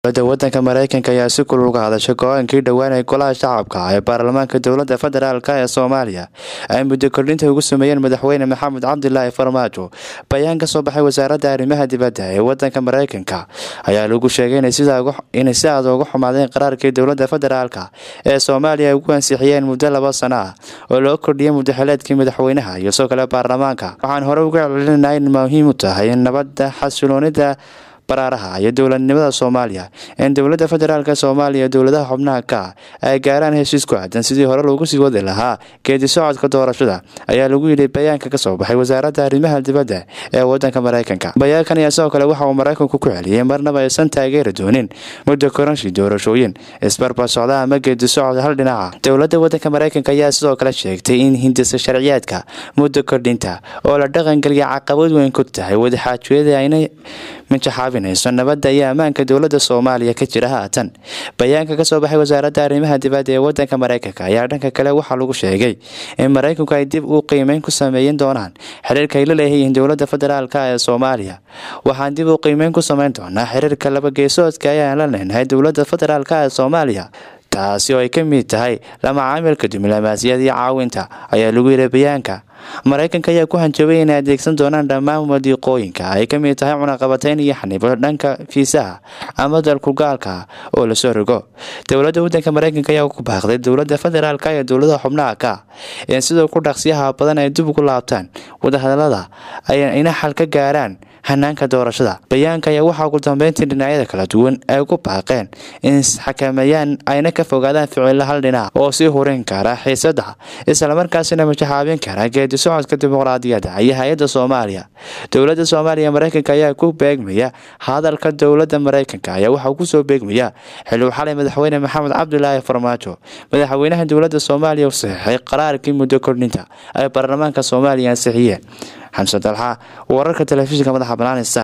dowladda wadanka mareykanka ayaa si kulul uga hadashay go-aankii dhowaanay golaha shacabka ee baarlamaanka dowladda federaalk ee soomaaliya ay muddo kordhinta ugu sameeyeen madaxweyne maxamed cabdilaahi farmaajo bayaan ka soo baxay wasaaradda arrimaha dibadda ee wadanka mareykanka ayaa lagu sheegay inay si aad uga xumaadeen qaraarkii dowladda federaalk ee soomaaliya ay ugu ansixiyeen muddo laba sano ah oo loo kordhiyay muddaxileedkii madaxweynaha iyo soo kale baarlamaanka waxaan hore uga celcelinaa in muhiim u tahay in nabadda xasiloonida baraaraha iyo dowladnimada soomaaliya in dowladda federaalk soomaaliya dowladaha xubnaha ka ah ay gaaraan heshiis ku aadan sidii hore loogu sii wadi lahaa geedi socodka doorashada ayaa lagu yidhi bayaanka kasoo baxay wasaaradda arrimaha dibadda ee wadanka mareykanka bayaankan ayaa sidoo kale waxa uu maraykanku ku celiyey marnaba aysan taageeri doonin muddo koranshi doorashooyin isbarbar socda ama geedi socod hal dhinaca dowladda wadanka mareykanka ayaa sidoo kale sheegtay in hindisa sharciyaadka muddo kordhinta oo la dhaqangeliya caqabad weyn ku tahay wadaxaajooyada aynay minjaxaabinayso nabadda iyo ammaanka dowladda soomaaliya ka jira haatan bayaanka kasoo baxay wasaaradda arrimaha dibadda ee wadanka mareykanka ayaa dhanka kale waxaa lagu sheegay in maraykanku ay dib u qiimeyn ku sameeyin doonaan xiriirka ay la leeyihiin dowladda federaalk ee soomaaliya waxaan dib u qiimeyn ku sameyn doonaa xiriirka labageesoodka ayaan la leenahay dowladda federaalk ee soomaaliya taasi oo ay ka mid tahay lamacaamilka diblomaasiyad iyo caawinta ayaa lagu yidhi bayaanka maraykanka ayaa ku hanjabay inay adeegsan doonaan dhammaan wadiiqooyinka ay ka mid tahay cunaqabateyn iyo xanibo dhanka fiisaha ama dalkugaalka oo lasoo rogo dowladda wadanka mareykanka ayaa ku baaqday dowladda federaalk iyo dowladaha xubnaha ka in sidoo ku dhaqsiyaha badan ay dib ugu laabtaan wadahadalada ayna xal ka gaaraan hanaanka doorashada bayaanka ayaa waxaa ugu dambeyntii dhinacyada kala duwan ay ku baaqeen in isxakameeyaan ayna ka fogaadaan ficilo hal dhinac oo sii hurin kara xiisada islamarkaasina majaxaabin kara geedi socodka dimuqraadiyadda iyo hay-adda soomaaliya dowladda soomaaliya mareykanka ayaa ku beegmaya hadalka dowladda mareykanka ayaa waxaa kusoo beegmaya xiluu xalay madaxweyne maxamed cabdilaahi farmaajo madaxweynaha dowladda soomaaliya u saxiixay qaraarkii muddo kordhinta ay baarlamaanka soomaaliya ansixiyeen xamse dalxa wararka telefishinka madaxa banaanisa